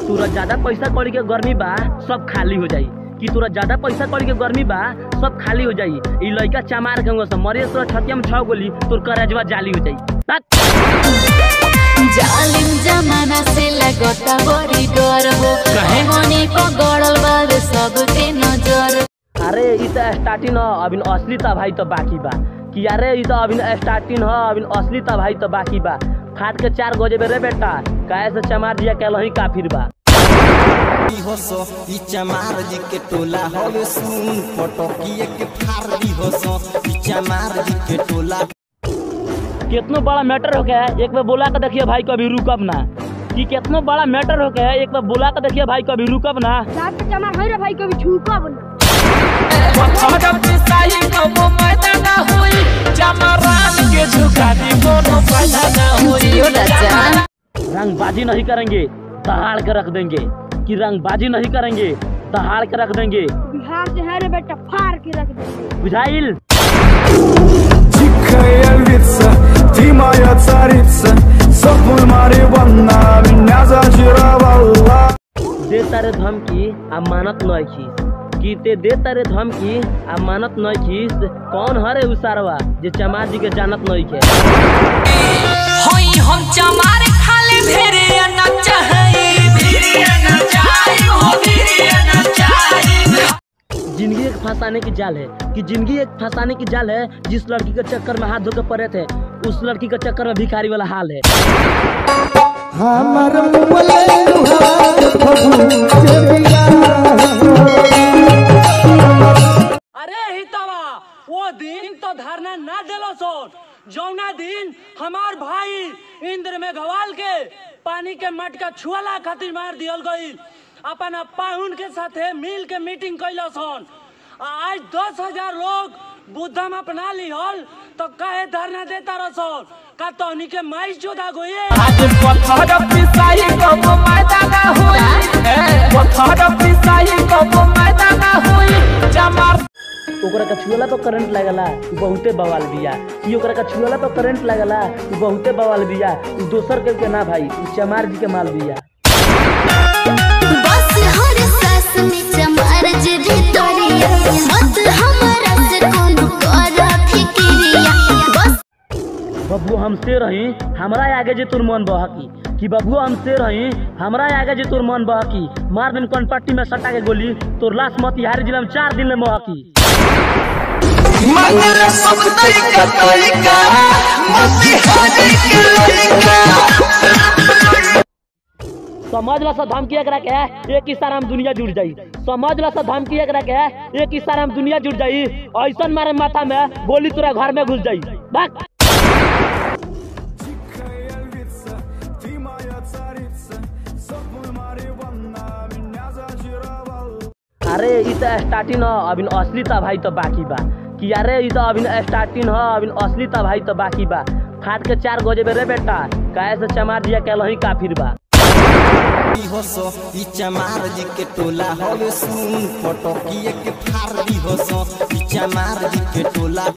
तोरा ज्यादा पैसा कौड़ी के गर्मी बा सब खाली हो जाई कि तोरा ज्यादा पैसा कौड़ी के गर्मी बा सब खाली हो जाई ई लइका चमार के से मरे तोरा छतिया में छह गोली तोर करजवा जाली हो जाई बस। जालिम जमाना से लगता बड़ी डर हो काहे? होने को गड़ल बावे सबके नजर अरे ई त स्टार्टिंग ह अभी असली त भाई त बाकी बा कि अरे ई त अभी स्टार्टिंग ह अभी असली त भाई त बाकी बा फाट के चार गजे रे बेटा काहे से चमार जिया के लही काफिर बा होसो ई चमार जी के टोला हवे सुन पटकिए के फार दी होसो ई चमार जी के टोला कितनो बड़ा मैटर हो गया है एक बार बोला के देखिए भाई कभी रुकब ना कि कितनो बड़ा मैटर हो गया है एक बार बोला के देखिए भाई कभी रुकब ना रात के जमा है रे भाई कभी छूका बना जियो राजा रंगबाजी नहीं करेंगे दहाड़ के रख देंगे कि रंगबाजी नहीं करेंगे दहाड़ के रख देंगे बिहार से है रे बेटा फाड़ के रख दे बुझाइल Дикая львица, ты моя царица Сопла Мариванна меня зачаровала दे तारे धमकी आ मानत नहीं खीस कि ते दे तारे धमकी आ मानत नहीं खीस कौन हरे उसारवा जे चमार जी के जानत नहीं के होई हम चमार खाले भेरे न चाहे भेरे न चाहे हो भेरे न चाहे जिंदगी एक फंसाने की जाल है कि जिंदगी एक फंसाने की जाल है जिस लड़की के चक्कर में हाथ धो के पड़े थे उस लड़की के चक्कर में भिखारी वाला हाल है अरे हितवा वो दिन तो धरना ना दिलो सोन जौना दिन हमार भाई इंद्र में घवाल के पानी के मटका छुअला खातिर मार दियल गई अपन पाहुन के साथे मिल के मीटिंग कैलो सोन आज दस हजार लोग बुद्धम अपना लिहल तो कहे धरना देता रसोन का तोहनी के माई जोदा गोये आज पत्थर पिसाई कब मैदान होई पत्थर पिसाई कब मैदान होई चमार ओकरा का छुअला पर करंट लगला उ बहुते बवाल बिया कि ओकरा का छुअला पर करंट लगला उ बहुते बवाल बिया उ दोसर के के ना भाई उ चमार जी के माल बिया बस हर सास में चमार जे भितरिया मत हमरा से कोनो कर फिकिरिया बस बबुओ हमसे रही हमरा आगे जे तोर मन बहकी कि बबुओ हमसे रही हमरा आगे जे तोर मन बहकी मार दिन कौन पट्टी में सटा के गोली तोर लाश मोतिहारी जिला में चार दिन में महकी मंगल सब तरीका तरीका मोतिहारी के लड़का समझ ला सा धमकी एकरा के एक इशारा में दुनिया जुड़ जाई समझ ला सा धमकी एकरा के एक इशारा में दुनिया जुड़ जाई ऐसन मारे माथा में गोली तोरा घर में घुस जाई भाग Дикая львица, ты моя царица Сопла Мариванна меня зачаровала अरे ई त स्टार्टिंग ह अभी असली त भाई त बाकी बा कि अरे ई त अभी स्टार्टिंग ह अभी असली त भाई त बाकी बा फाट के चार गजे रे बेटा काहे से चमार जिया के लही काफिर बा होसो ई चमार जी के टोला हवे सुन पटकिए के फार दी होसो ई चमार जी के टोला